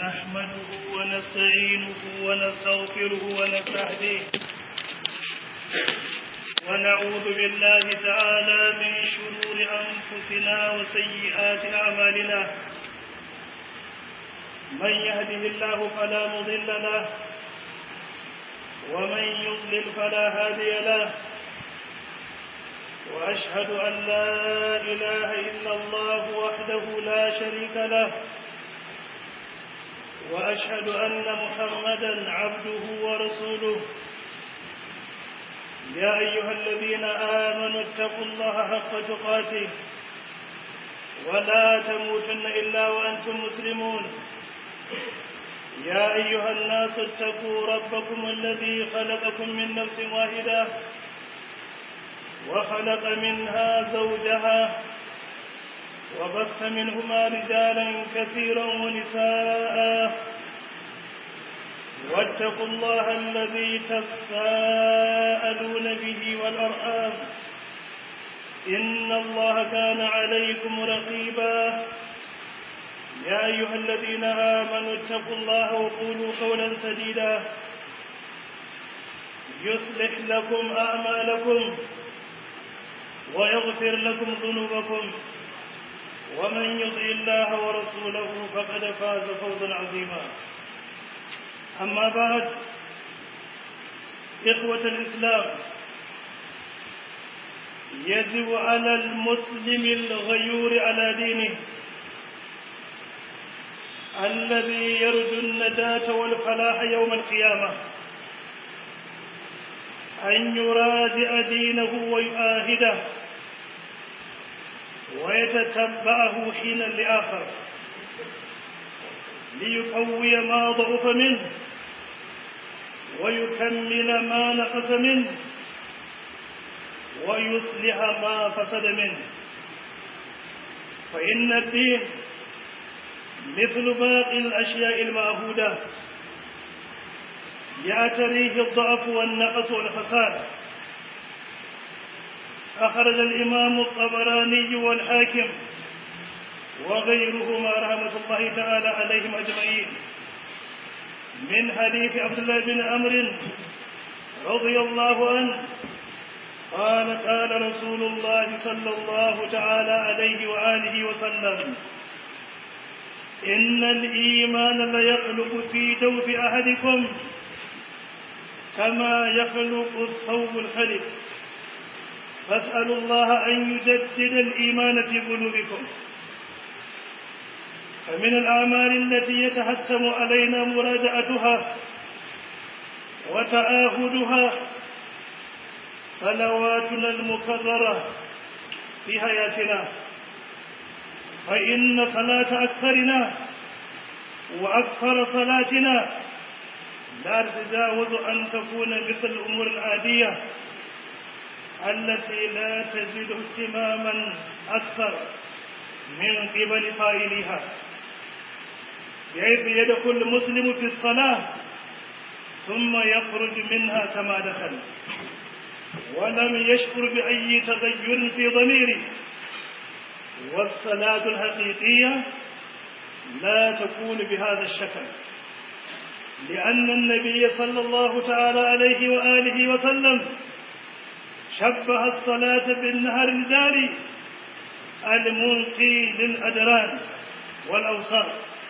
نحمده ونستعينه ونستغفره ونستهديه ونعوذ بالله تعالى من شرور أنفسنا وسيئات أعمالنا من يهده الله فلا مضل له ومن يضلل فلا هادي له وأشهد أن لا إله إلا الله وحده لا شريك له وأشهد أن محمدا عبده ورسوله يا أيها الذين آمنوا اتقوا الله حق تقاته ولا تموتن إلا وأنتم مسلمون يا أيها الناس اتقوا ربكم الذي خلقكم من نفس واحدة وخلق منها زوجها وبث منهما رجالا كثيرا ونساء واتقوا الله الذي تساءلون به والأرحام إن الله كان عليكم رقيبا يا أيها الذين آمنوا اتقوا الله وقولوا قولا سديدا يصلح لكم أعمالكم ويغفر لكم ذنوبكم ومن يطع الله ورسوله فقد فاز فوزا عظيما أما بعد إخوة الإسلام يجب على المسلم الغيور على دينه الذي يرجو النجاة والفلاح يوم القيامة أن يراجع دينه ويؤاهده ويتتبعه حينا لآخر ليقوي ما ضعف منه ويكمل ما نقص منه ويصلح ما فسد منه فإن الدين مثل باقي الأشياء المعهودة يعتريه الضعف والنقص والفساد أخرج الإمام الطبراني والحاكم وغيرهما رحمة الله تعالى عليهم أجمعين من حديث عبد الله بن عمرو رضي الله عنه قال قال رسول الله صلى الله تعالى عليه وآله وسلم إن الإيمان ليخلق في جوف أحدكم كما يخلق الثوب الخلق فاسألوا الله أن يجدد الإيمان في قلوبكم فمن الأعمال التي يتحتم علينا مراجعتها وتآهدها صلواتنا المكررة في حياتنا فإن صلاة أكثرنا وأكثر صلاتنا لا تتجاوز أن تكون مثل الأمور العادية التي لا تزيد اهتماما أكثر من قبل قائلها بحيث يدخل المسلم في الصلاة ثم يخرج منها كما دخل ولم يشعر بأي تغير في ضميره والصلاة الحقيقية لا تكون بهذا الشكل لأن النبي صلى الله تعالى عليه وآله وسلم شبه الصلاة بالنهر الجاري المنقي للأدران والأوصار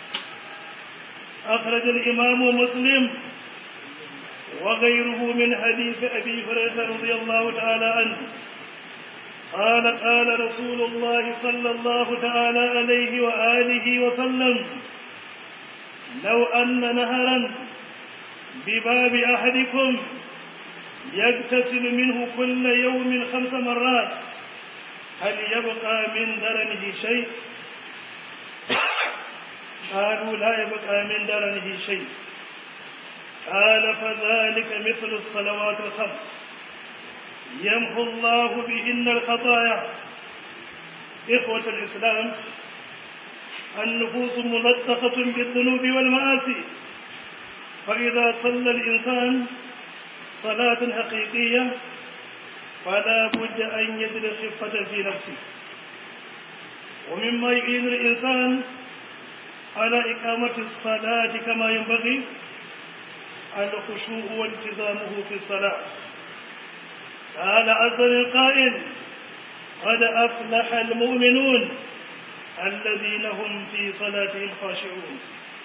أخرج الإمام مسلم وغيره من حديث أبي هريرة رضي الله تعالى عنه قال قال رسول الله صلى الله تعالى عليه وآله وسلم لو أن نهرا بباب أحدكم يغتسل منه كل يوم خمس مرات هل يبقى من درنه شيء قالوا لا يبقى من درنه شيء قال فذلك مثل الصلوات الخمس يمحو الله بهن الخطايا إخوة الإسلام النفوس ملطخة بالذنوب والمآسي فإذا صلى الإنسان صلاة حقيقية فلا بد أن يجد خفة في نفسه ومما يعين الإنسان على إقامة الصلاة كما ينبغي الخشوع والتزامه في الصلاة قال عز من قائل قد أفلح المؤمنون الذين هم في صلاتهم خاشعون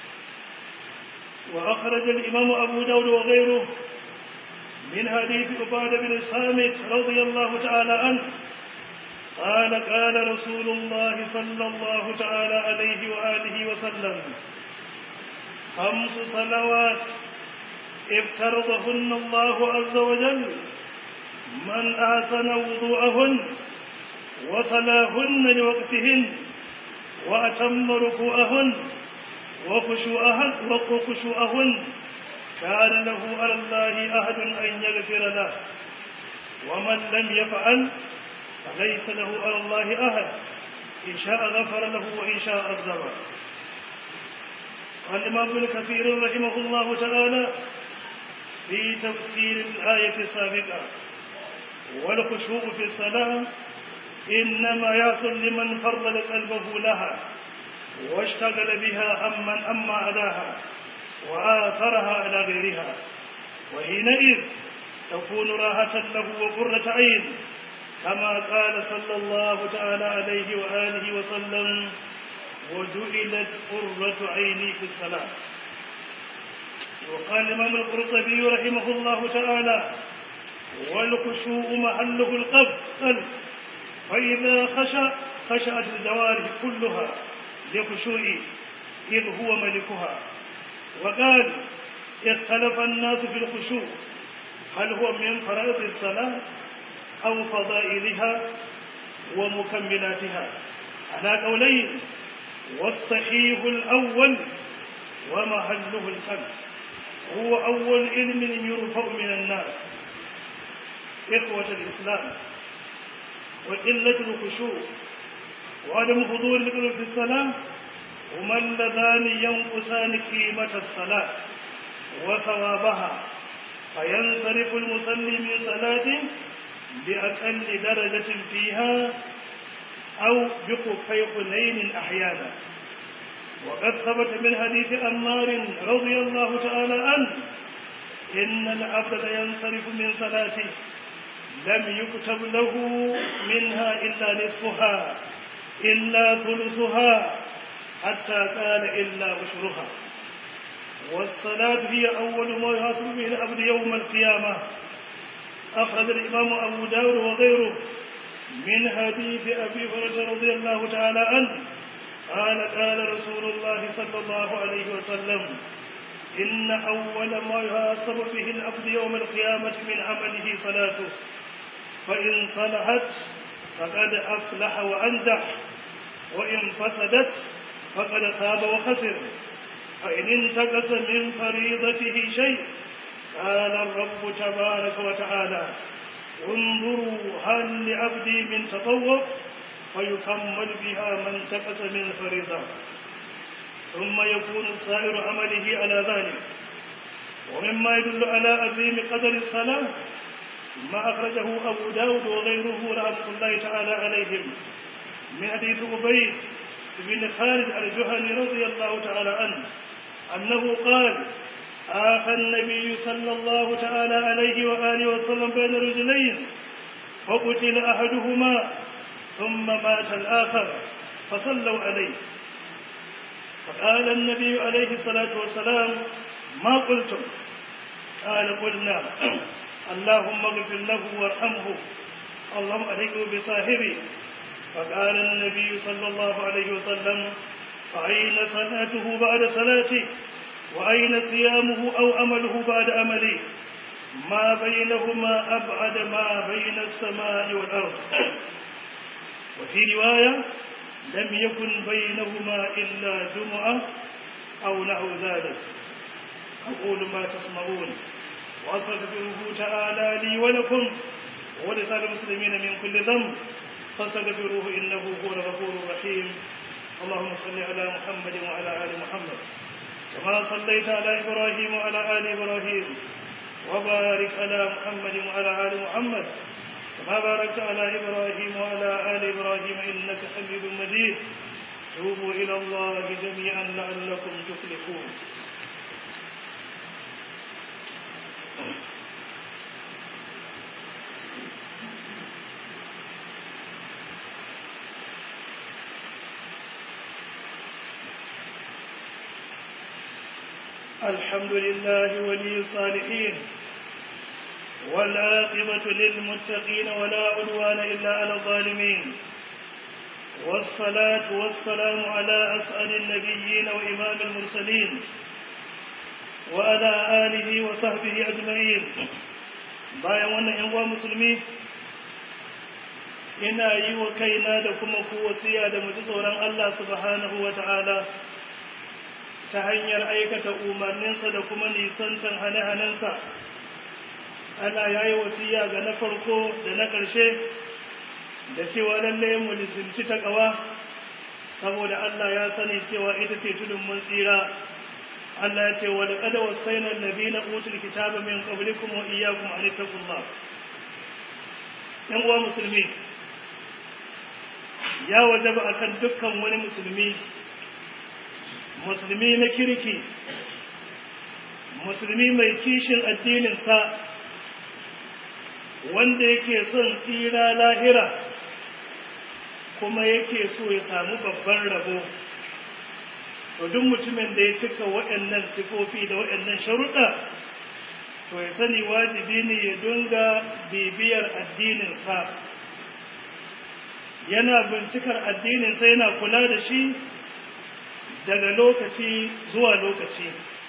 وأخرج الإمام أبو داود وغيره من حديث عبادة بن الصامت رضي الله تعالى عنه قال قال رسول الله صلى الله تعالى عليه وآله وسلم خمس صلوات افترضهن الله عز وجل من أحسن وضوءهن وصلاهن لوقتهن وأتم ركوعهن وخشوعهن وخشوعهن كان له على الله أحد أن يغفر له ومن لم يفعل فليس له على الله أحد إن شاء غفر له وإن شاء عذبه قال الإمام ابن كثير رحمه الله تعالى في تفسير الآية السابقة والخشوع في الصلاة إنما يحصل لمن فرد قلبه لها واشتغل بها أمن أما أداها وآثرها على غيرها وحينئذ تكون راحة له وقرة عين كما قال صلى الله تعالى عليه وآله وسلم وجعلت قرة عيني في الصلاة وقال الإمام القرطبي رحمه الله تعالى والخشوع محله القلب فإذا خشى خشعت الجوارح كلها لخشوعه إذ هو ملكها وقال اختلف الناس في الخشوع هل هو من فرائض الصلاة أو فضائلها ومكملاتها على قولين والصحيح الأول ومحله القلب هو أول علم يرفع من الناس إخوة الإسلام وقلة الخشوع وعدم حضور القلب في الصلاة هما اللذان ينقصان قيمة الصلاة وثوابها فينصرف المصلي من صلاته بأقل درجة فيها أو بخفي حنين أحيانا وقد ثبت من حديث أمار رضي الله تعالى عنه إن العبد ينصرف من صلاته لم يكتب له منها إلا نصفها إلا ثلثها حتى قال إلا عشرها والصلاة هي أول ما يحاسب به العبد يوم القيامة أخرج الإمام أبو داود وغيره من حديث أبي هريرة رضي الله تعالى عنه قال قال رسول الله صلى الله عليه وسلم إن أول ما يحاسب به العبد يوم القيامة من عمله صلاته فإن صلحت فقد أفلح وأنجح وإن فسدت فقد خاب وخسر فإن انتقص من فريضته شيء قال الرب تبارك وتعالى انظروا هل لعبدي من تطوع فيكمل بها ما انتقص من فريضة ثم يكون سائر عمله على ذلك ومما يدل على عظيم قدر الصلاة ما أخرجه أبو داود وغيره رحمة الله تعالى عليهم من حديث أبيد بن خالد الجهني رضي الله تعالى عنه أنه قال آخى النبي صلى الله تعالى عليه وآله وسلم بين رجلين فقتل أحدهما ثم مات الآخر فصلوا عليه فقال النبي عليه الصلاة والسلام ما قلتم قال قلنا اللهم اغفر له وارحمه اللهم أهله بصاحبه فقال النبي صلى الله عليه وسلم فأين صلاته بعد صلاته وأين صيامه أو أمله بعد أمله ما بينهما أبعد ما بين السماء والأرض وفي رواية لم يكن بينهما إلا جمعة أو نحو ذلك أقول ما تسمعون وأستغفره تعالى لي ولكم ولسائر المسلمين من كل ذنب فاستغفروه إنه هو الغفور الرحيم اللهم صل على محمد وعلى آل محمد كما صليت على إبراهيم وعلى آل إبراهيم وبارك على محمد وعلى آل محمد كما باركت على إبراهيم وعلى آل إبراهيم إنك حميد مجيد توبوا إلى الله جميعا لعلكم تفلحون الحمد لله ولي الصالحين والعاقبة للمتقين ولا عدوان إلا على الظالمين والصلاة والسلام على أسأل النبيين وإمام المرسلين وعلى آله وصحبه أجمعين bayan wannan ‘yan uwa musulmi ina yi wa kaina da kuma ku wasiya da mu ji tsoron Allah subhanahu wa ta'ala ta hanyar aikata umarninsa da kuma nisantan hane-hanensa Allah ya yi wasiya ga na farko da na ƙarshe da cewa lallai mu lizimci ta ƙawa saboda Allah ya sani cewa ita ce tudun mun tsira Allah ya ce wa laqad wasayna alladhina utul kitaba min qablikum wa iyyakum an taqullah yan uwa musulmi ya wajaba akan dukkan wani musulmi musulmi na kirki musulmi mai kishin addininsa wanda yake son tsira lahira kuma yake so ya samu babban rabo to duk mutumin da ya cika waɗannan sifofi da waɗannan sharuɗa to ya sani wajibi ne ya dunga bibiyar addininsa yana bincikar addininsa yana kula da shi daga lokaci zuwa lokaci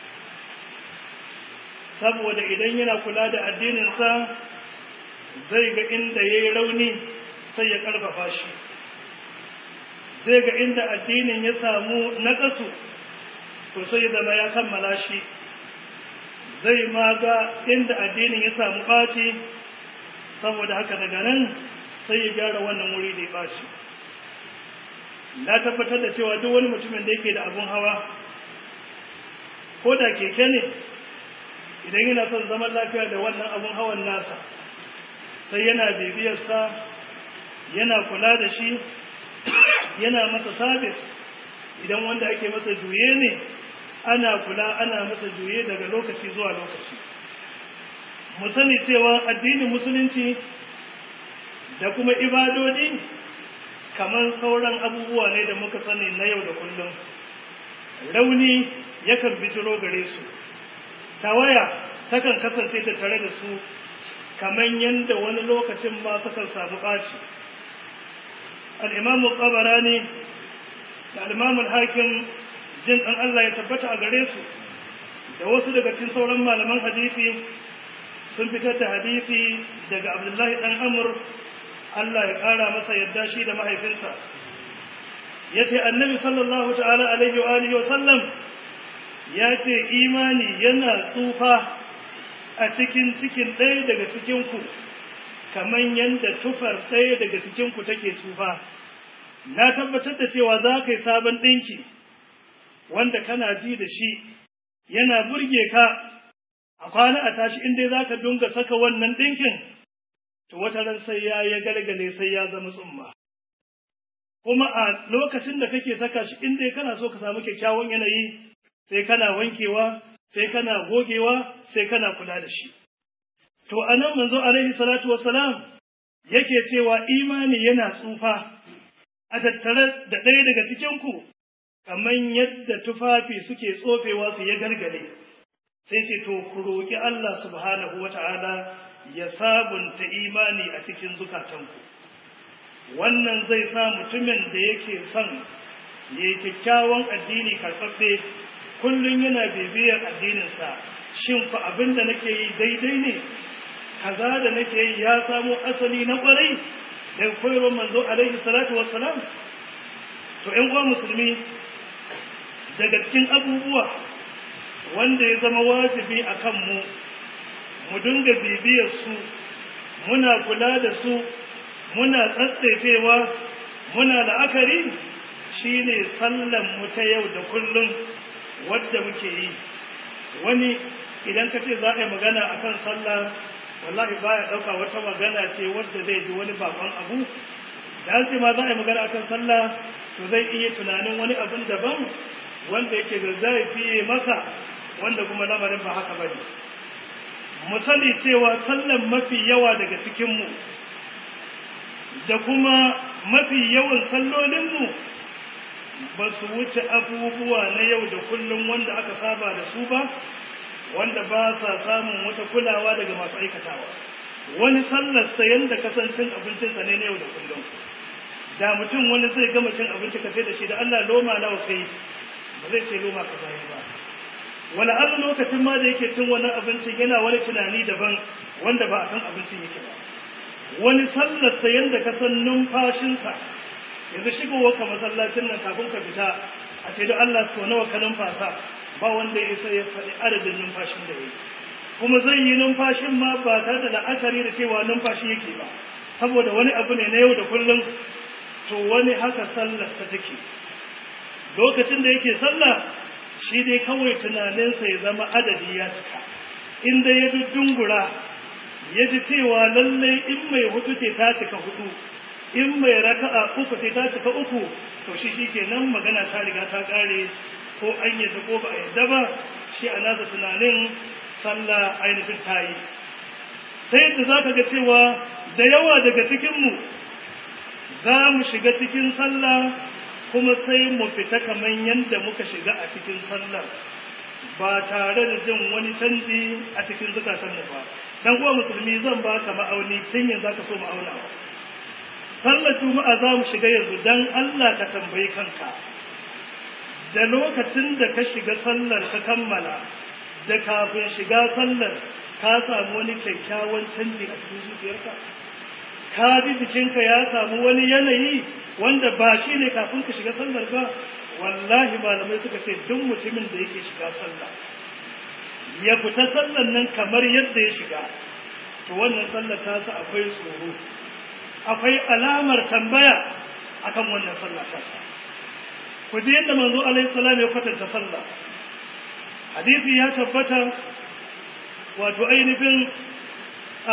saboda idan yana kula da addininsa zai ga inda ya yi rauni sai ya ƙarfafa shi zai ga inda addinin ya samu naƙasu to sai zama ya kammala shi zai ma ga inda addinin ya samu ɓaci saboda haka daga nan sai ya gyara wannan wuri da ya ɓaci na tabbatar da cewa duk wani mutumin da yake da abun hawa ko da keke ne idan yana son zaman lafiya da wannan abun hawan nasa sai yana bibiyarsa yana kula da shi yana masa sabis idan wanda ake masa juye ne ana kula ana masa juye daga lokaci zuwa lokaci mu sani cewa addinin musulunci da kuma ibadodi kamar sauran abubuwa ne da muka sani na yau da kullum rauni yakan bijiro gare su tawaya takan kasance ta tare da su kamar yadda wani lokacin ma sukan samu ɓaci al'imamu ƙabarani da al'imamun hakim jin ɗan Allah ya tabbata a gare su da wasu daga cikin sauran malaman hadisi sun fitar da hadisi daga abdullahi ɗan amur Allah ya ƙara masa yadda shi da mahaifinsa ya ce annabi sallallahu ta'ala alaihi wa alihi wa sallam ya ce imani yana tsufa a cikin cikin ɗaya daga cikinku kamar yadda tufar ɗaya daga cikinku take tsufa na tabbatar da cewa za ka yi sabon ɗinki wanda kana ji da shi yana burge ka a kwana a tashi inda za ka dunga saka wannan ɗinkin to wata ran sai ya ya galgale sai ya zama tsumma kuma a lokacin da kake saka shi inda kana so ka samu kyakkyawan yanayi sai kana wankewa sai kana gogewa sai kana kula da shi to anan manzo alaihi salatu wassalam yake cewa imani yana tsufa a tattare da ɗaya daga cikin ku kamar yadda tufafi suke tsofewa su ya gargale sai ce to ku roƙi Allah subhanahu wata'ala ya sabunta imani a cikin zukatanku wannan zai sa mutumin da yake son ya yi kyakkyawan addini karɓaɓɓe kullum yana bibiyar addininsa shin fa abin da nake yi daidai ne kaza da nake yi ya samo asali na ƙwarai daga koyarwar manzo alaihi salatu wassalam to ƴan uwa musulmi daga cikin abubuwa wanda ya zama wajibi a kanmu mu dinga bibiyar su muna kula da su muna tsatsaifewa muna la'akari shine sallan mu ta yau da kullum wadda muke yi wani idan ka ce za a yi magana a kan sallah wallahi baya ɗauka wata magana ce wadda zai ji wani bakon abu da an ce ma za a yi magana a kan sallah to zai iya tunanin wani abin daban wanda yake da zai fiye maka wanda kuma lamarin ba haka bane mu sani cewa sallan mafi yawa daga cikinmu da kuma mafi yawan sallolinmu ba su wuce abubuwa na yau da kullum wanda aka saba da su ba wanda ba sa samun wata kulawa daga masu aikatawa wani sallar sayan da kasancin abincinsa ne na yau da kullum da mutum wani zai gama cin abinci ka sai da shi da Allah loma nawa kai ba zai sai loma ka bayar ba wani Allah lokacin ma da yake cin wannan abincin yana wani tunani daban wanda ba a kan abincin yake ba wani sallar sayan da ka san numfashinsa yanzu shigowa ka masallacin nan kafin ka fita a ce da Allah so nawa ka numfasa ba wanda ya sai ya faɗi adadin numfashin da ya yi kuma zai yi numfashin ma ba tare da la'akari da cewa numfashi yake ba saboda wani abu ne na yau da kullum to wani haka sallar ta take lokacin da yake sallah shi dai kawai tunaninsa ya zama adadi ya cika inda ya dungura ya ji cewa lallai in mai hudu ce ta cika hudu in mai raka'a uku ce ta cika uku to shi shi kenan magana ta riga ta kare ko an yadda ko ba a yadda ba shi a nasa tunanin sallah ainihin ta yi sai yadda za ka ga cewa da yawa daga cikinmu za mu shiga cikin sallah kuma sai mu fita kamar yadda muka shiga a cikin sallar ba tare da jin wani canji a cikin zukatanmu ba dan uwa musulmi zan ba ka ma'auni tun yanzu zaka so ma'auna sallar juma'a za mu shiga yanzu dan Allah ka tambayi kanka da lokacin da ka shiga sallar ka kammala da kafin shiga sallar ka samu wani kyakkyawan canji a cikin zuciyarka ka ji jikinka ya samu wani yanayi wanda ba shi ne kafin ka shiga sallar ba wallahi malamai suka ce duk mutumin da yake shiga sallah ya fita sallar nan kamar yadda ya shiga to wannan sallar ta sa akwai tsoro akwai alamar tambaya akan wannan sallah ta sa ku ji yadda manzo alaihi salam ya kwatanta sallah hadisi ya tabbata wato ainihin a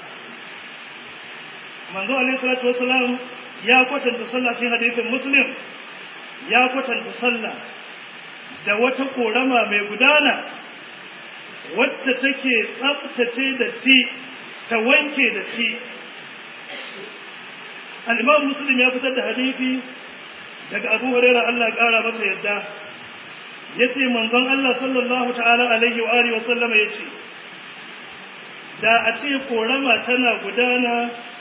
manzo alaihi salatu wasalam ya kwatanta sallah cikin hadisin muslim ya kwatanta sallah da wata korama mai gudana wacce take tsabtace da ti ta wanke da ti al-imam muslim ya fitar da hadisi daga abu hurairah Allah ya kara masa yadda yace manzon Allah sallallahu ta'ala alaihi wa alihi wa sallama yace da a ce korama tana gudana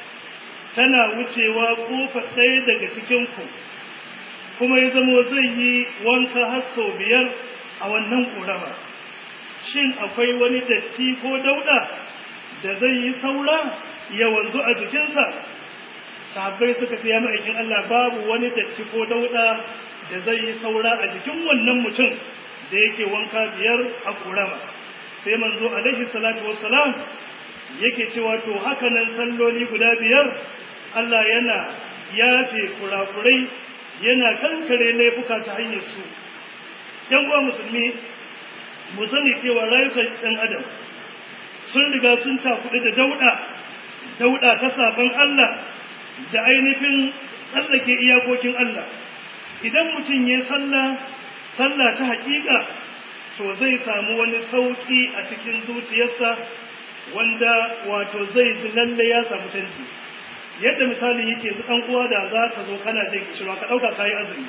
tana wucewa kofa ɗaya daga cikin ku kuma ya zama zai yi wanka har sau biyar a wannan korama shin akwai wani datti ko dauda da zai yi saura ya wanzu a jikinsa sahabbai suka fiye ma'aikin Allah babu wani datti ko dauda da zai yi saura a jikin wannan mutum da yake wanka biyar a korama sai manzo alaihi salatu wassalam yake cewa to haka nan salloli guda biyar Allah yana yafe kurakurai yana kankare laifuka ta hanyar su yan uwa musulmi mu sani cewa rayukan ɗan adam sun riga sun cakuɗe da dauɗa dauɗa ta sabon Allah da ainihin tsallake iyakokin Allah idan mutum ya sallah sallah ta haƙiƙa to zai samu wani sauƙi a cikin zuciyarsa wanda wato zai ji lalle ya samu canji yadda misali yake su ɗan uwa da za ka zo kana jin kishirwa ka ɗauka kayi azumi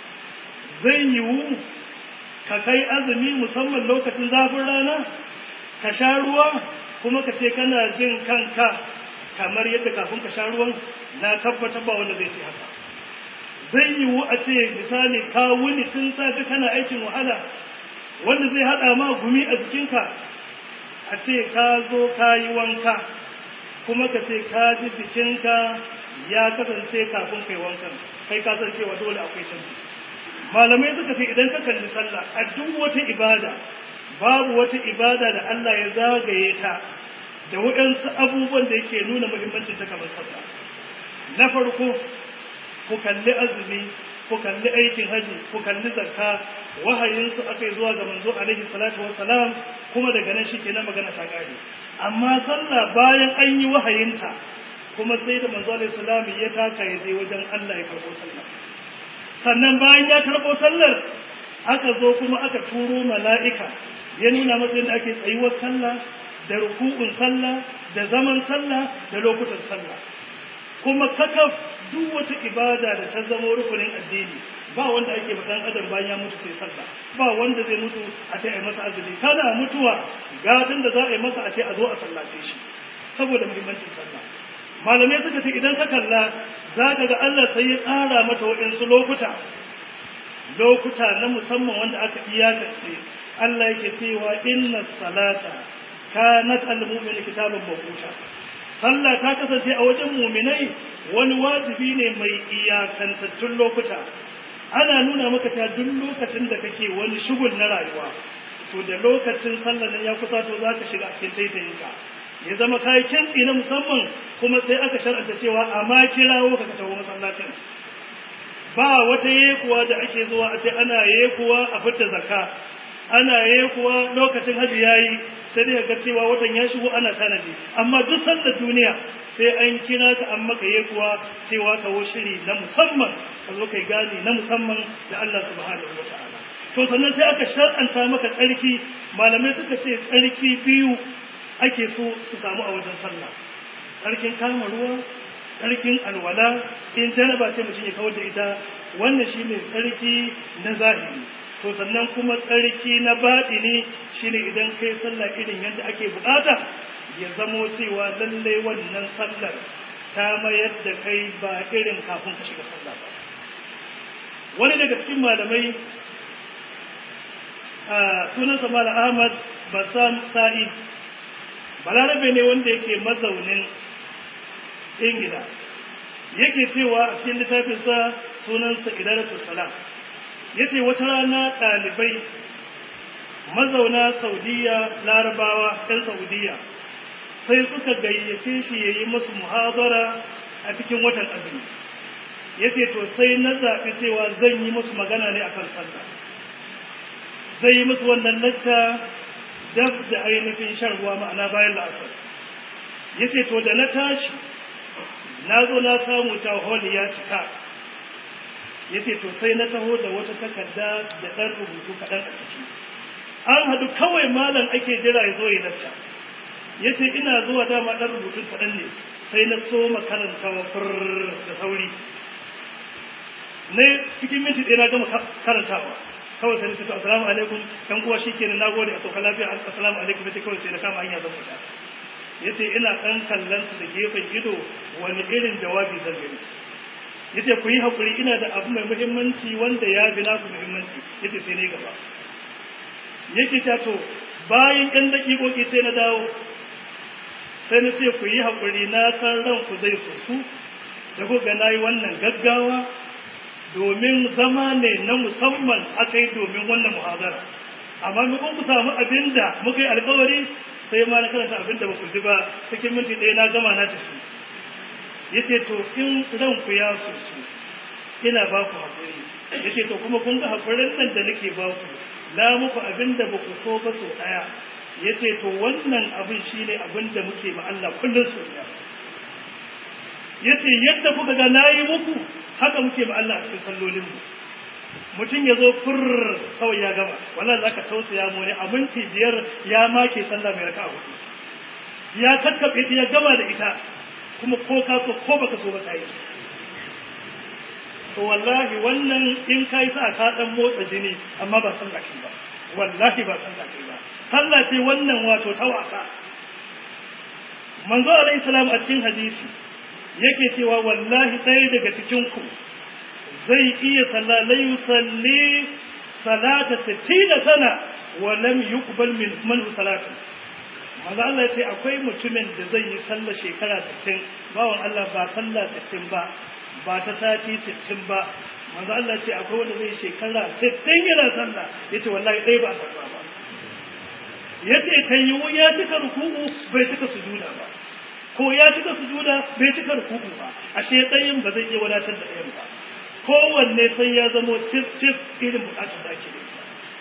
zai yiwu ka kai azumi musamman lokacin zafin rana ka sha ruwa kuma ka ce kana jin kanka kamar yadda kafin ka sha ruwan na tabbatar ba wanda zai ce haka zai yiwu a ce misali ka wuni tun safe kana aikin wahala wanda zai haɗa ma gumi a jikinka a ce ka zo ka yi wanka kuma ka ce ka ji jikinka ya kasance kafin kai wankan kai ka san cewa dole akwai canji malamai suka ce idan ka kalli sallah a duk wata ibada babu wata ibada da Allah ya zagaye ta da waɗansu abubuwan da yake nuna muhimmancin ta kamar sallah na farko ku kalli azumi ku kalli aikin haji ku kalli zakka wahayinsu aka yi zuwa ga manzo alaihi salatu wassalam kuma daga nan shi kenan magana ta kare amma sallah bayan an yi wahayinta kuma sai da manzo alaihi salam ya taka ya je wajen Allah ya karɓo sallah sannan bayan ya karɓo sallar aka zo kuma aka turo mala'ika ya nuna masa yadda ake tsayuwar sallah da ruku'un sallah da zaman sallah da lokutan sallah kuma kakaf duk wata ibada da ta zama rukunin addini ba wanda ake ma dan adam bayan ya mutu sai sallah ba wanda zai mutu a ce a yi masa azumi kana mutuwa gatan da za a yi masa a ce a zo a sallace shi saboda muhimmancin sallah malamai suka ce idan ka kalla za ka ga Allah sai ya tsara mata waɗansu lokuta lokuta na musamman wanda aka iyakance Allah yake cewa inna salata kanat al-mu'minu kitaban mawquta sallah ta kasance a wajen mu'minai wani wajibi ne mai iyakantattun lokuta ana nuna maka cewa duk lokacin da kake wani shugul na rayuwa to da lokacin sallar nan ya kusa to za ka shiga cikin taitayinka ya zama kayi kintsi na musamman kuma sai aka shar'anta cewa amma kirawo ka tawo masallacin ba wata yekuwa da ake zuwa a ce ana yekuwa a fitta zakka ana yekuwa lokacin haji yayi sai dai ga cewa watan ya shigo ana tanadi amma duk sallar duniya sai an kira ka an maka yekuwa cewa kawo shiri na musamman ka zo kai gani na musamman da Allah subhanahu wataala to sannan sai aka shar'anta maka tsarki malamai suka ce tsarki biyu ake so su samu a wajen sallah tsarkin kama ruwa tsarkin alwala in janaba sai mutum ya kawar da ita wannan shine tsarki na zahiri to sannan kuma tsarki na baɗini shine idan kai sallah irin yadda ake bukata ya zamo cewa lalle wannan sallar ta mayar da kai ba irin kafin ka shiga sallah ba wani daga cikin malamai a sunansa mala ahmad basam sa'id balarabe ne wanda yake mazaunin ingila yake cewa a cikin littafinsa sunansa idaratu salam ya ce wata rana ɗalibai mazauna saudiya larabawa ɗan saudiya sai suka gayyace shi ya yi musu muhazara a cikin watan azumi ya ce to sai na zaɓi cewa zan yi musu magana ne a kan sallah zai yi musu wannan lacca dab da ainihin shan ruwa ma'ana bayan la'asar ya ce to da na tashi na zo na samu holi ya cika ya ce to sai na taho da wata takarda da ɗan rubutu kaɗan a ciki an haɗu kawai malam ake jira ya zo ya lacca ya ce ina zuwa dama ɗan rubutun kaɗan ne sai na so makarantawa fur da sauri na cikin minti ɗaya na gama karantawa kawai sai na fito assalamu alaikum ɗan uwa shi kenan na gode a sauka lafiya assalamu alaikum sai kawai sai na kama hanya zan fita ya ce ina ɗan kallon su da gefen ido wani irin jawabi zan gani ya ce ku yi haƙuri ina da abu mai muhimmanci wanda ya bi naku muhimmanci ya ce sai ne gaba yake ta to bayan ɗan daƙiƙoƙi sai na dawo sai na ce ku yi haƙuri na san ranku zai sosu da ku ga na yi wannan gaggawa domin zama ne na musamman aka yi domin wannan muhazara amma mukun ku samu abin da muka yi alkawari sai ma na karanta abin da ba ku ji ba cikin minti ɗaya na gama na tafi ya ce to in ranku ya sosu ina ba ku haƙuri ya ce to kuma kun ga haƙurin nan da nake ba ku na muku abin da ba ku so ba so ɗaya ya ce to wannan abin shi ne abin da muke ma Allah kullum so ɗaya ya ce yadda kuka ga na yi muku haka muke ma Allah a cikin sallolinmu mutum ya zo furr kawai ya gama wannan za ka tausaya mu ne a minti biyar ya make sallah mai raka hudu ya kakkaɓe ta ya gama da ita kuma ko ka so ko baka so ba ta yi to wallahi wannan in ka yi sa ka dan motsa jini amma ba sallah kai ba wallahi ba sallah kai ba sallah ce wannan wato ta wasa manzo alaihi salam a cikin hadisi yake cewa wallahi ɗaya daga cikin ku zai iya sallah la yusalli salata 60 sana wa lam yuqbal min man salatu manzo Allah ya ce akwai mutumin da zai yi sallah shekara 60 bawan Allah ba sallah 60 ba ba ta sati 60 ba manzo Allah ce akwai wanda zai shekara 60 yana sallah yace wallahi dai ba ta ba yace tayyu ya cika ruku'u bai cika sujuda ba ko ya cika sujuda bai cika ruku'u ba ashe dayin ba zai iya wadatar da dayan ba kowanne sai ya zamo cif cif irin bukatar da ake da ita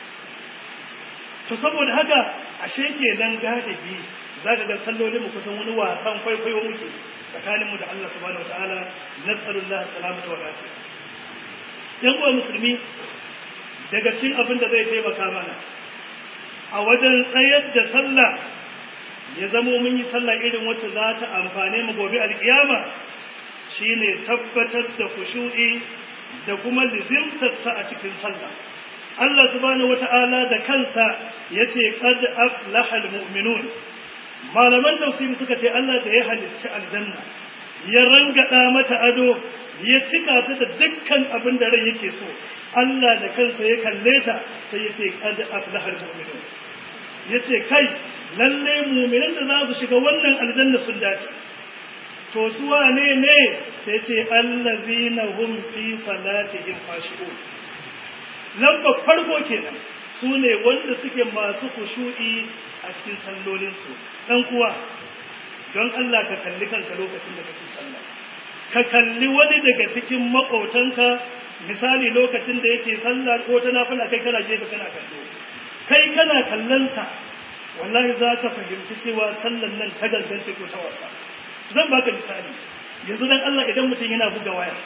to saboda haka ashe kenan galibi za ka ga sallolin mu kusan wani wasan kwaikwayo muke tsakanin mu da Allah subhanahu wataala nas'alullah salamata wa lafiya yan uwa musulmi daga cikin abin da zai taimaka mana a wajen tsayar da sallah ya zamo mun yi sallah irin wacce za ta amfane mu gobe alkiyama shine tabbatar da kushu'i da kuma lizimtarsa a cikin sallah Allah subhanahu wata'ala da kansa yace qad aflaha almu'minun malaman tafsiri suka ce Allah da ya halicci aljanna ya rangada mata ado ya cika ta da dukkan abin da rai yake so Allah da kansa ya kalle ta sai ya ce qad aflaha almu'minun yace kai lalle mu'minan da za su shiga wannan aljanna sun dace to su wane ne sai ce allazina hum fi salatihim khashi'un lamba farko kenan su ne wanda suke masu kushu'i a cikin sallolinsu dan kuwa don Allah ka kalli kanka lokacin da kake sallah ka kalli wani daga cikin maƙotanka misali lokacin da yake sallah ko ta nafila kai kana gefe kana kallo kai kana kallonsa wallahi za ka fahimci cewa sallan nan ta gangance ko ta wasa zan baka misali yanzu dan Allah idan mutum yana buga waya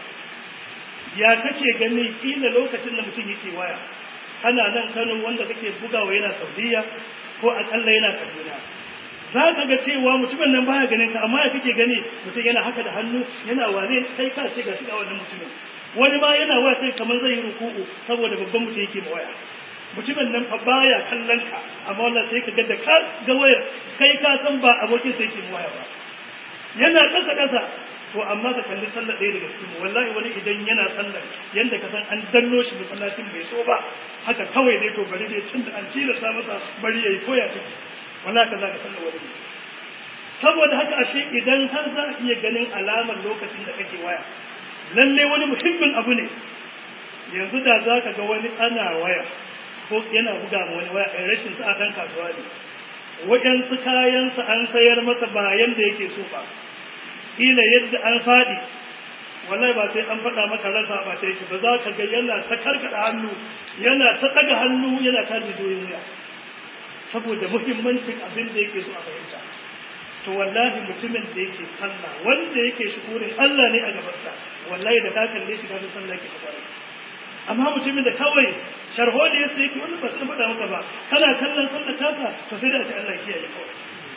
ya kake gani kila lokacin da mutum yake waya kana nan Kano wanda kake bugawa yana Saudiya ko akalla yana Kaduna za ka ga cewa mutumin nan baya ganin ka amma ya kake gani mutum yana haka da hannu yana wane kai ka ce ga shi wannan mutumin wani ma yana waya sai kamar zai yi ruku'u saboda babban mutum yake ma waya mutumin nan fa baya kallon ka amma wannan sai ka ga da ka ga wayar kai ka san ba abokin sai yake waya ba yana kasa kasa to amma ka kalli sallar ɗaya daga cikin wallahi wani idan yana sallar yanda ka san an danno shi masallacin bai so ba haka kawai dai to bari dai tun da an tilasta masa bari yayi koya ciki wallahi ka za ka sallar wani saboda haka ashe idan har za a iya ganin alamar lokacin da kake waya lalle wani muhimmin abu ne yanzu da za ka ga wani ana waya ko yana buga ma wani waya a rashin sa kan kasuwa ne waɗansu kayansa an sayar masa ba yanda yake so ba kila yadda an faɗi wallahi ba sai an faɗa maka rasa ba sai ba za ka ga yana ta karkada hannu yana ta ɗaga hannu yana ta jidoyin wuya saboda muhimmancin abin da yake so a fahimta to wallahi mutumin da yake sallah wanda yake shukurin Allah ne a gabansa wallahi da ka kalle shi kafin sallah yake ta kwarai amma mutumin da kawai sharho da yasa yake wannan ba sai faɗa maka ba kana kallon sallah tasa to sai da Allah kiyaye kawai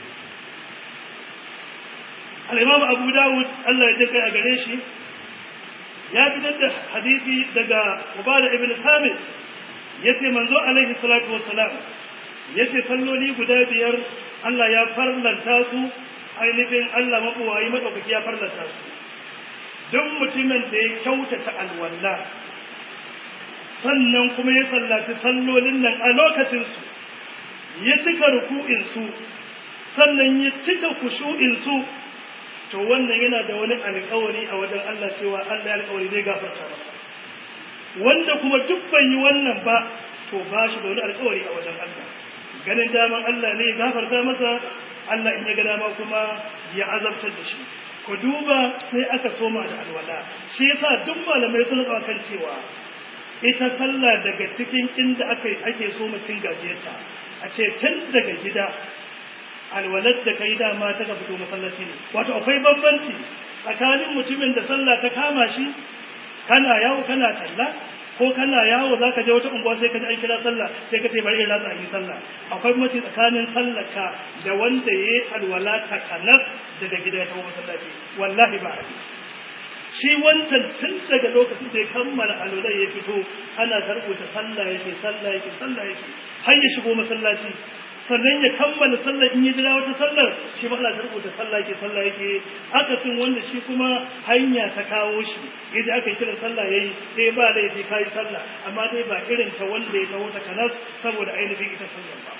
al-imam Abu Dawud Allah ya daka a gare shi ya fitar da hadisi daga Ubada ibn Samit yace manzo alaihi salatu wassalam yace salloli guda biyar Allah ya farlanta su ainihin Allah mabuwayi madaukaki ya farlanta su duk mutumin da ya kyautata alwala sannan kuma ya sallaci sallolin nan a lokacin su ya cika ruku'in su sannan ya cika kushu'in su to wannan yana da wani alƙawari a wajen Allah cewa Allah ya alƙawari zai gafarta masa wanda kuma duk bai yi wannan ba to ba shi da wani alƙawari a wajen Allah ganin daman Allah ne ya gafarta masa Allah in ya ga dama kuma ya azabtar da shi ku duba sai aka soma da alwala shi yasa duk malamai sun zama kan cewa ita sallah daga cikin inda aka ake so cin gajiyarta a ce tun daga gida alwalar da kai dama ta ka fito masallaci ne wato akwai bambanci tsakanin mutumin da sallah ta kama shi kana yawo kana talla ko kana yawo za ka je wata unguwa sai ka ji an kira sallah sai ka ce bari in ratsa yi sallah akwai mace tsakanin sallaka da wanda ya yi alwala ta kanas daga gida ya tawo masallaci wallahi ba a shi wancan tun daga lokacin da ya kammala alwala ya fito ana karbuta sallah yake sallah yake sallah yake har ya shigo masallaci sannan ya kammala sallar in ya jira wata sallar shi ba Allah ta rubuta sallah yake sallah yake akasin wanda shi kuma hanya ta kawo shi yadda aka kira sallah yayi sai ba laifi kai sallah amma dai ba irin ta wanda ya kawo ta kanas saboda ainihin ita sallar ba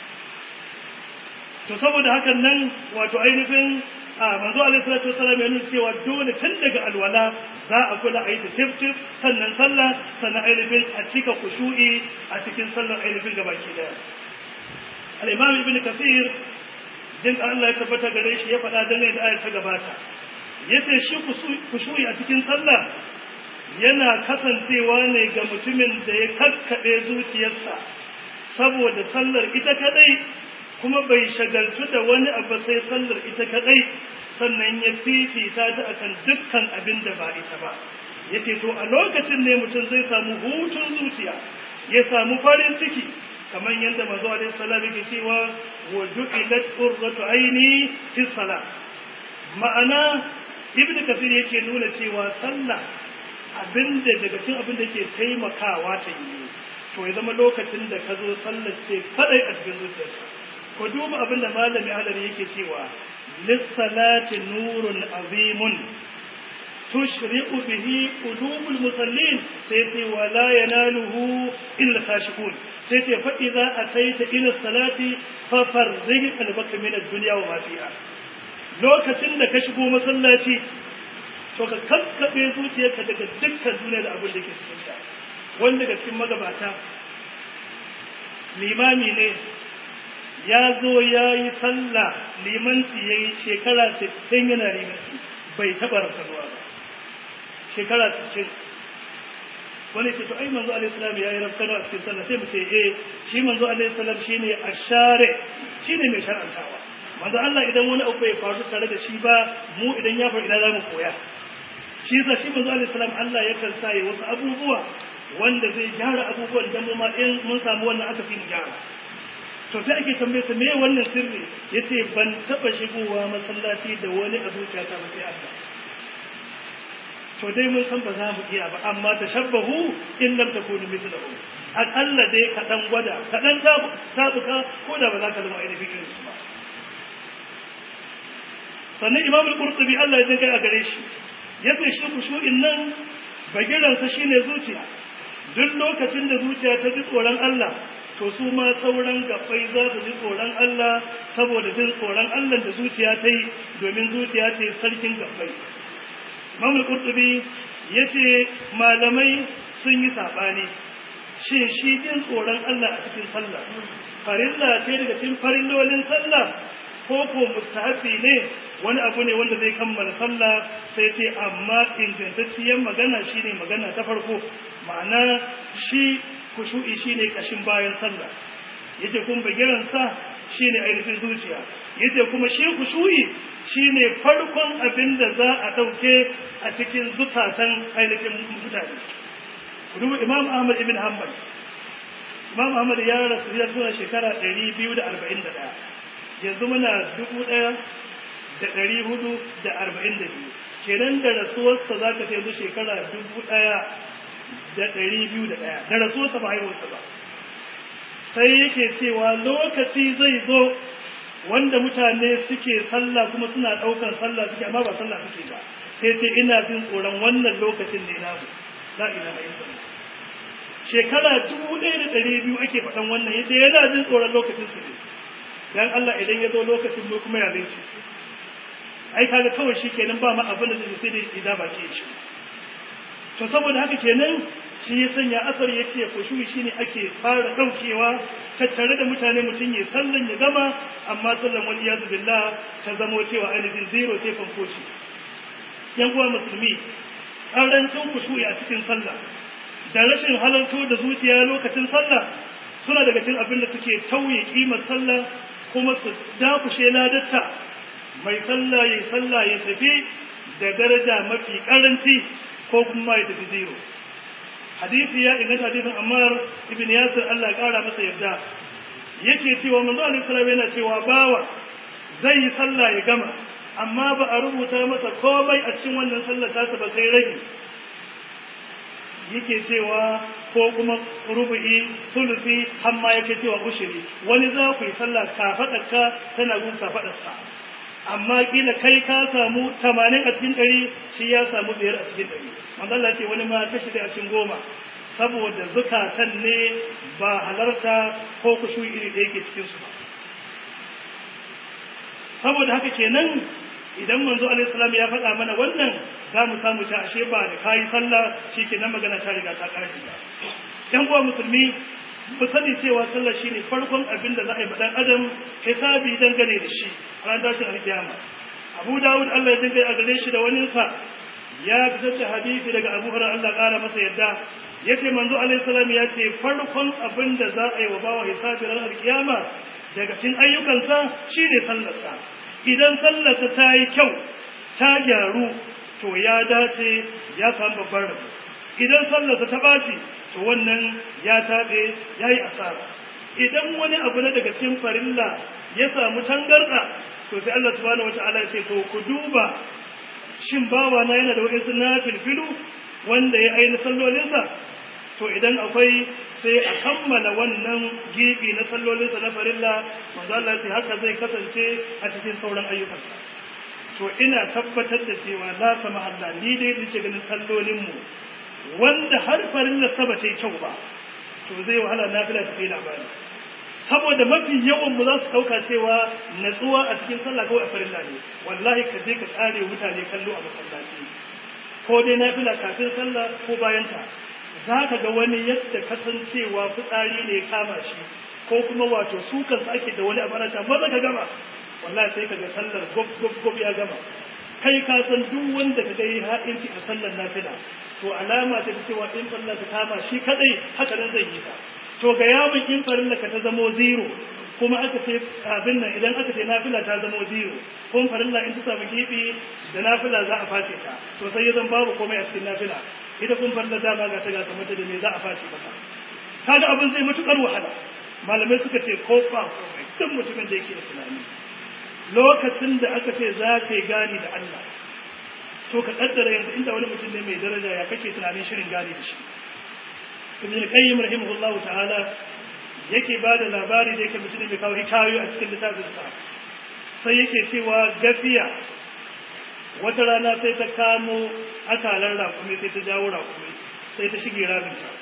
to saboda hakan nan wato ainihin a manzo alaihi salatu wasallam ya nuna cewa dole tun daga alwala za a kula a yi ta tif tif sannan sallah sannan ainihin a cika kushu'i a cikin sallar ainihin gabaki daya al'imam ibn kafir jin Allah ya tabbata gare shi ya faɗa dangane da ayar ta gabata ya ce shi kushuyi a cikin sallah yana kasancewa ne ga mutumin da ya kakkaɓe zuciyarsa saboda sallar ita kaɗai kuma bai shagaltu da wani abu sai sallar ita kaɗai sannan ya fifita ta akan dukkan abin da ba ita ba yace to a lokacin ne mutum zai samu hutun zuciya ya samu farin ciki kamar yadda manzo alaihi salam yake cewa wa ju'ilat qurratu aini fi salat ma'ana ibnu kafir yake nuna cewa sallah abinda daga cikin abin da ke taimakawa ta yi to ya zama lokacin da ka zo sallar ce kadai a cikin zuciyarka ko duba abin da malami alari yake cewa lissalati nurun azimun tushri'u bihi qulubul musallin sai ce wala yanaluhu illa khashikun sai ce fa idza ataita ila salati fa farzik qalbaka min ad-dunya wa ma fiha lokacin da ka shigo masallaci to ka kakkabe zuciyarka daga dukkan duniya da abin da ke cikin ta wanda daga cikin magabata limami ne ya zo ya yi sallah limanci ya yi shekara 60 yana limanci bai taɓa rafkanuwa ba shekara 60 wani ce to ai manzo alaihi salam ya yi rafkanuwa a cikin sallah sai mu ce eh shi manzo alaihi salam shine ashare shine mai shar'antawa manzo Allah idan wani abu bai faru tare da shi ba mu idan ya faru ina za mu koya shi yasa shi manzo alaihi salam Allah yakan sa ya wasu abubuwa wanda zai gyara abubuwan da mu ma in mun samu wannan aka fi mu gyara to sai ake tambaye sa me wannan sirri yace ban taba shigowa masallaci da wani a zuciyata ba sai Allah to dai mun san ba za mu iya ba amma tashabbahu in lam takunu mithlahu akalla dai ka dan gwada ka dan tabuka ko da ba za ka zama ainihin irin su ba sannan imam al-qurtubi Allah ya jinkai a gare shi yace shi kushu'in nan bagiransa shine zuciya duk lokacin da zuciya ta ji tsoron Allah to su ma sauran gabbai za su ji tsoron Allah saboda jin tsoron Allah da zuciya ta yi domin zuciya ce sarkin gabbai imam al-qurtubi yace malamai sun yi sabani shin shi jin tsoron Allah a cikin sallah farilla ce daga cikin farillolin sallah ko ko mustahabi ne wani abu ne wanda zai kammala sallah sai ce amma ingantacciyar magana shine magana ta farko ma'ana shi kushu'i shine kashin bayan sallah yace kun bagiran sa shine ainihin zuciya yace kuma shi kushu'i shine farkon abin da za a dauke a cikin zukatan ainihin mutane duba imam ahmad ibn hanbal imam ahmad ya rasu ya zuwa shekara 241 yanzu muna dubu ɗaya da ɗari hudu da arba'in da biyu kenan da rasuwarsa za ka yanzu shekara dubu ɗaya da ɗari biyu da ɗaya da rasuwarsa ba haihuwarsa ba sai yake cewa lokaci zai zo wanda mutane suke sallah kuma suna ɗaukar sallah suke amma ba sallah suke ba sai ce ina jin tsoron wannan lokacin ne namu la ilaha illallah shekara dubu ɗaya da ɗari biyu ake faɗan wannan yace yana jin tsoron lokacin su ne dan Allah idan ya zo lokacin mu kuma ya zai ce ai kaga kawai shi kenan ba ma abin da zai sai da idan ba ke shi to saboda haka kenan shi ya sanya asar yake kushuyi shine ake fara daukewa tattare da mutane mutum ya sallan ya gama amma sallan wani yazu billah ta zamo cewa ainihin zero sai fankoci yan uwa musulmi karancin kushuyi a cikin sallah da rashin halarto da zuciya lokacin sallah suna daga cikin abin da suke tauye kimar sallah kuma su dakushe ladatta mai sallah ya sallah ya tafi da daraja mafi karanci ko kuma ya tafi zero hadisi ya inganta hadisin Ammar ibn Yasir Allah ya kara masa yarda yake cewa manzo Allah sallallahu yana cewa bawa zai yi sallah ya gama amma ba a rubuta masa komai a cikin wannan sallar ta ba sai rage yake cewa ko kuma rubu'i sulusi hamma yake cewa ushiri wani za ku yi sallah kafaɗarka tana gun kafaɗarsa amma kila kai ka samu tamanin a cikin ɗari shi ya samu biyar a cikin ɗari manzala ce wani ma ta shida a cikin goma saboda zukatan ne ba halarta ko kushu iri da yake cikin su ba saboda haka kenan idan manzo alaihi salam ya faɗa mana wannan za mu samu ta ashe ba da kayi sallah shikenan magana ta riga ta ƙarfi ba yan uwa musulmi mu sani cewa sallah shine farkon abin da za a yi dan adam hisabi dangane da shi ran tashin alkiyama Abu Dawud Allah ya dinga a gare shi da wani sa ya fitar da hadisi daga Abu Hurairah Allah ƙara masa yadda yace manzo alaihi salam ya ce farkon abin da za a yi wa bawa hisabi ran alkiyama daga cikin ayyukansa shine sallarsa idan sallarsa ta yi kyau ta gyaru to ya dace ya samu babban rabo idan sallarsa ta ɓaci to wannan ya taɓe ya yi asara idan wani abu na daga cikin farilla ya samu tangarɗa to sai Allah subhanahu wata'ala ya ce to ku duba shin bawa na yana da wa'insu na filfilu wanda ya aini sallolinsa to idan akwai sai a kammala wannan gibi na sallolinsa na farilla manzo Allah sai haka zai kasance a cikin sauran ayyukansa to ina tabbatar da cewa la sama Allah ni dai nake ganin sallolin mu wanda har farilla saba ta kyau ba to zai wahala nafila ta kai labari saboda mafi yawan mu za su dauka cewa natsuwa a cikin sallah kawai a farilla ne wallahi ka je ka tsare mutane kallo a masallaci ko dai nafila kafin sallah ko bayan ta za ka ga wani yadda kasancewa fitsari ne kama shi ko kuma wato su kansu ake da wani abarata ba za ka gama wallahi sai ka ga sallar gob gob gob ya gama kai ka san duk wanda ka ga yi ha'inci a sallar nafila to alama ta cewa in farilla ta kama shi kadai haka nan zai yi sa to ga yawon in farilla ka ta zamo zero kuma aka ce abin nan idan aka ce nafila ta zamo zero kuma farilla in ta samu gibi da nafila za a face ta to sai ya zan babu komai a cikin nafila ita kun farilla dama ga ta ga kamar da me za a face maka kaga abin zai matukar wahala malamai suka ce ko ba komai duk mutumin da yake da tunani lokacin da aka ce za ka yi gani da Allah to ka kaddara yanzu inda wani mutum ne mai daraja ya kake tunanin shirin gani da shi ibn qayyim rahimahullahu ta'ala yake ba da labari da yake mutum mai kawo hikayoyi a cikin littafin sa sai yake cewa gafiya wata rana sai ta kamo akalar rakumi sai ta jawo rakumi sai ta shige ramin ta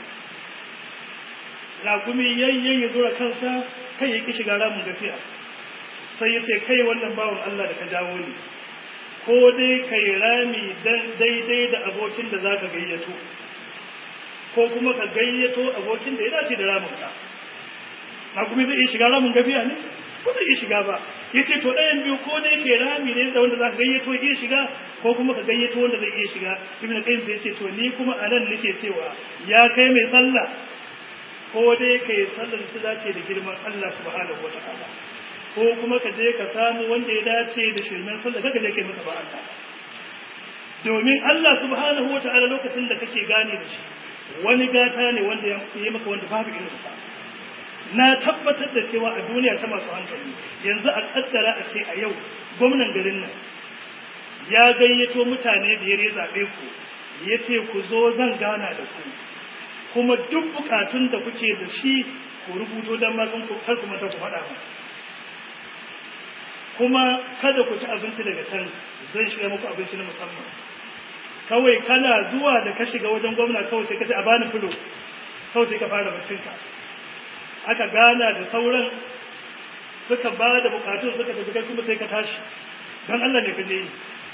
rakumi yayyen ya zura kansa kai ya ki shiga ramin gafiya sai ya ce kai wannan bawan Allah da ka jawo ni ko dai kai rami daidai da abokin da za ka gayyato ko kuma ka gayyato abokin da ya dace da raminka na kuma zai iya shiga ramin gafiya ne ko zai iya shiga ba ya ce to ɗayan biyu ko dai kai rami ne da wanda za ka gayyato iya shiga ko kuma ka gayyato wanda zai iya shiga ibn qayyim sai ya ce to ni kuma a nan nake cewa ya kai mai sallah ko dai kai sallar da dace da girman Allah subhanahu wataala ko kuma ka je ka samu wanda ya dace da shirmen sallah kaga je kai masa ba Allah domin Allah subhanahu wataala lokacin da kake gane da shi wani gata ne wanda ya yi maka wanda babu irin sa na tabbatar da cewa a duniya ta masu hankali yanzu a kaddara a ce a yau gwamnan garin nan ya gayyato mutane biyar ya zaɓe ku ya ce ku zo zan gana da ku kuma duk bukatun da kuke da shi ku rubuto don makon ku kar ku mata ku faɗa mu kuma kada ku ci abinci daga can zan shiga muku abinci na musamman kawai kana zuwa da ka shiga wajen gwamna kawai sai ka ce a bani fulo kawai sai ka fara baccinka aka gana da sauran suka ba da bukatun suka tafi kai kuma sai ka tashi don Allah ne ka je yi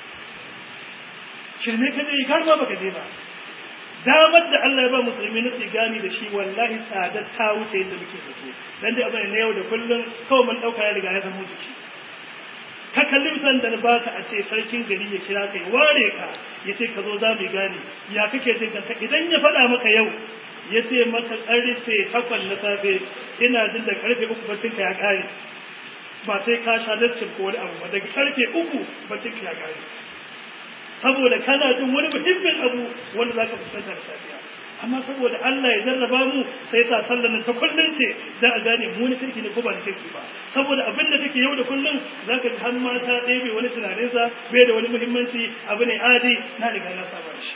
shirme ka je yi kar ma baka je ba damar da Allah ya ba musulmi na tsigani da shi wallahi tsadar ta wuce yadda muke zato dan dai abin na yau da kullum kawai mun dauka ya riga ya zama jiki ka kalli misalin da na baka a ce sarkin gari ya kira ka ya ware ka ya ce ka zo za mu gane ya kake jin kanka idan ya faɗa maka yau ya ce maka karfe takwas na safe ina jin da karfe uku bacin ka ya kare ba sai ka sha lattin ko wani abu ba daga karfe uku bacin ka ya kare saboda kana jin wani muhimmin abu wanda za ka fuskanta da safiya amma saboda Allah ya jarraba mu sai ta sallar ta kullun ce dan a gane mu ne kirki ne ko ba ne kirki ba saboda abin da take yau da kullun zaka ji har mata ɗebe wani tunanin sa bai da wani muhimmanci abu ne adi na riga na saba shi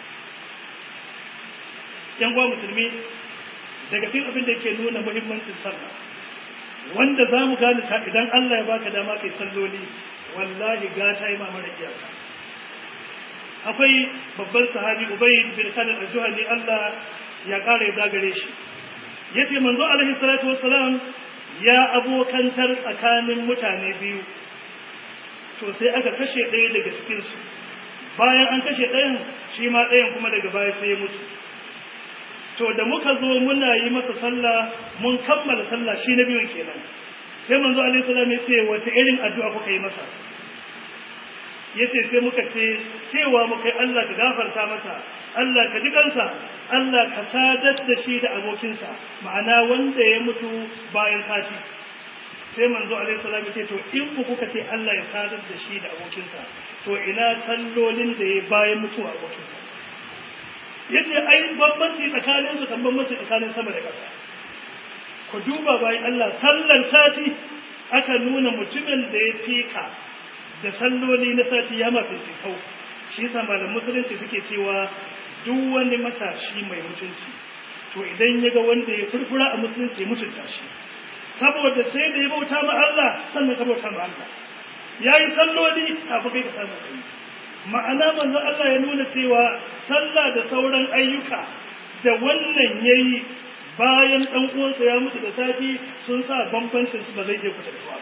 yan uwa musulmi daga cikin abin da yake nuna muhimmancin sallah wanda za mu gane ta idan Allah ya baka dama kai salloli wallahi gata yi mamara iyaka akwai babban sahabi Ubay bin Khalid al-Juhani Allah ya kare ya gare shi yace manzo alaihi salatu wassalam ya abokantar tsakanin mutane biyu to sai aka kashe ɗaya daga cikin su bayan an kashe ɗayan shi ma ɗayan kuma daga baya sai ya mutu to da muka zo muna yi masa sallah mun kammala sallah shi na biyun kenan sai manzo alaihi salam ya ce wace irin addu'a kuka yi masa yace sai muka ce cewa muka yi Allah ka gafarta masa Allah ka ji kansa Allah ka sadar da shi da abokinsa ma'ana wanda ya mutu bayan tashi sai manzo alaihi salam ce to in ku kuka ce Allah ya sadar da shi da abokinsa to ina sallolin da ya bayan mutuwa abokinsa yace ai bambanci tsakanin su kan bambanci tsakanin sama da ƙasa ku duba bayan Allah sallar sati aka nuna mutumin da ya fika da salloli na sati ya mafi kau shi yasa malam musulunci suke cewa duk wani matashi mai mutunci to idan ya ga wanda ya furfura a musulunci ya mutunta shi saboda sai da ya bauta ma Allah sannan ka bauta ma Allah yayi salloli kafin kai ka samu kai ma'ana manzo Allah ya nuna cewa sallah da sauran ayyuka da wannan yayi bayan dan uwansa ya mutu da safi sun sa bambancin su ba zai je kusa da ba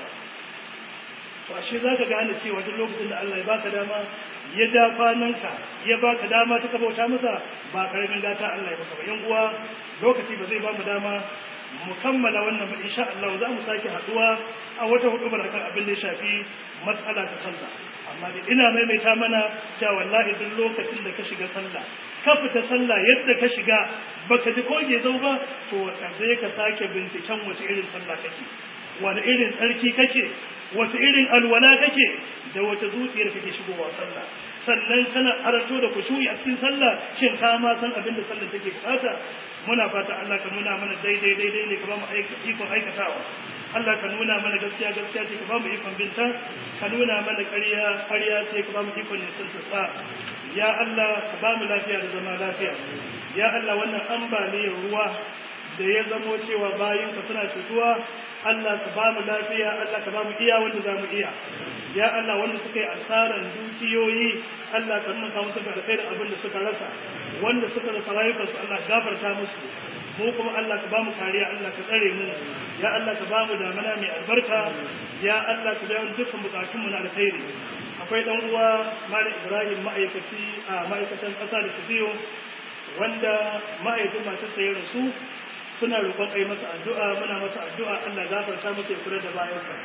to ashe zaka gane cewa duk lokacin da Allah ya baka dama ya da kwananka ya baka dama ta bauta masa ba karamin gata Allah ya baka ba yan uwa lokaci ba zai ba mu dama mu kammala wannan ba insha Allah za mu sake haduwa a wata hudubar akan abin da ya shafi matsala ta sallah amma da ina maimaita mana cewa wallahi duk lokacin da ka shiga sallah ka fita sallah yadda ka shiga baka ji koge zau ba to sai ka sake binciken wace irin sallah kake wani irin tsarki kake wace irin alwala kake da wata zuciyar kake shigowa sallah sannan kana haranto da kushuyi a cikin sallah shin ka ma san abin da sallah take bukata muna fata Allah ka nuna mana daidai daidai ne ka ba mu ikon aikatawa Allah ka nuna mana gaskiya gaskiya ce ka ba mu ikon binta ka nuna mana ƙarya ƙarya sai ka ba mu ikon nisan ta sa ya Allah ka ba mu lafiya da zama lafiya ya Allah wannan ambaliyar ruwa da ya zamo cewa bayan ka suna cutuwa Allah ka ba mu lafiya Allah ka ba mu iya wanda za mu iya ya Allah wanda suka yi asaran dukiyoyi Allah ka nuna musu da alkhairin abin da suka rasa wanda suka rasa rayukansu Allah gafarta musu mu kuma Allah ka ba mu kariya Allah ka tsare mu ya Allah ka ba mu damana mai albarka ya Allah ka biya dukkan bukatun mu na alkhairi akwai dan uwa Malam Ibrahim ma'aikaci a ma'aikatan kasa da tafiyo wanda ma'aikatan masu tsaye rasu suna roƙon ai masa addu'a muna masa addu'a Allah gafarta masa ya kula da bayansa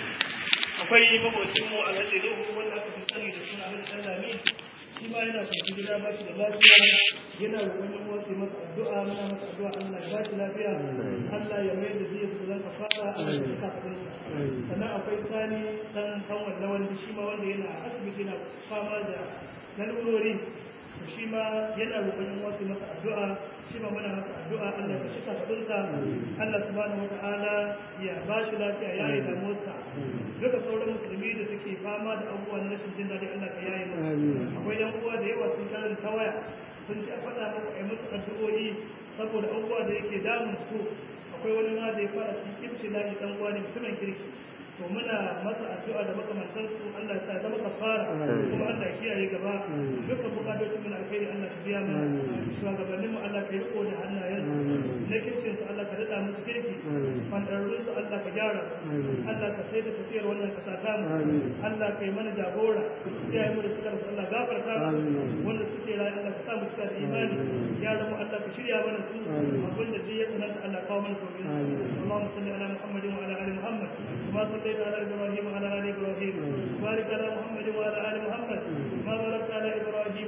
akwai mabocin mu alhaji Nuhu wanda aka fi sani da suna Alhaji Sallami shi ma yana kwanci gida ba shi da lafiya yana roƙon yan uwa su masa addu'a muna masa addu'a Allah ya ba shi lafiya Allah ya mai da zai zan ka fara a cikin kafin sannan akwai sani dan kan wannan wanda shi ma wanda yana asibiti yana fama da lalurori shi ma yana roƙon yan uwa su masa addu'a shi ma muna masa addu'a Allah ya cika fadinsa Allah subhanahu wata'ala ya ba shi lafiya ya yi damuwarsa duka sauran musulmi da suke fama da abubuwa na rashin jin daɗi Allah ka yaye musu akwai yan uwa da yawa sun karin ta waya sun ce a faɗa muku a yi musu addu'o'i saboda abubuwa da yake damun su akwai wani ma da ya fara cikin ibtila'i dan uwa ne mutumin kirki to muna masa addu'a da makamantar su Allah ya zama kafara kuma Allah ya kiyaye gaba dukkan bukatocin mu na alkhairi Allah ka biya mana shugabannin mu Allah ka yi riko da hannayen na kirkin su Allah ka dada musu kirki fandarrun su Allah ka gyara Allah ka sai da tafiyar wannan kasa ta mu Allah ka yi mana jagora kiyaye mu da suka rasu Allah gafarta mu wanda suke rayu Allah ka sa mu cika da imani yaran mu Allah ka shirya mana su abin da zai ya tsananta Allah kawo mana sauƙin Allahumma salli ala Muhammadin wa ala ali Muhammad كما صليت على ابراهيم وعلى ال ابراهيم وبارك على محمد وعلى ال محمد كما باركت على ابراهيم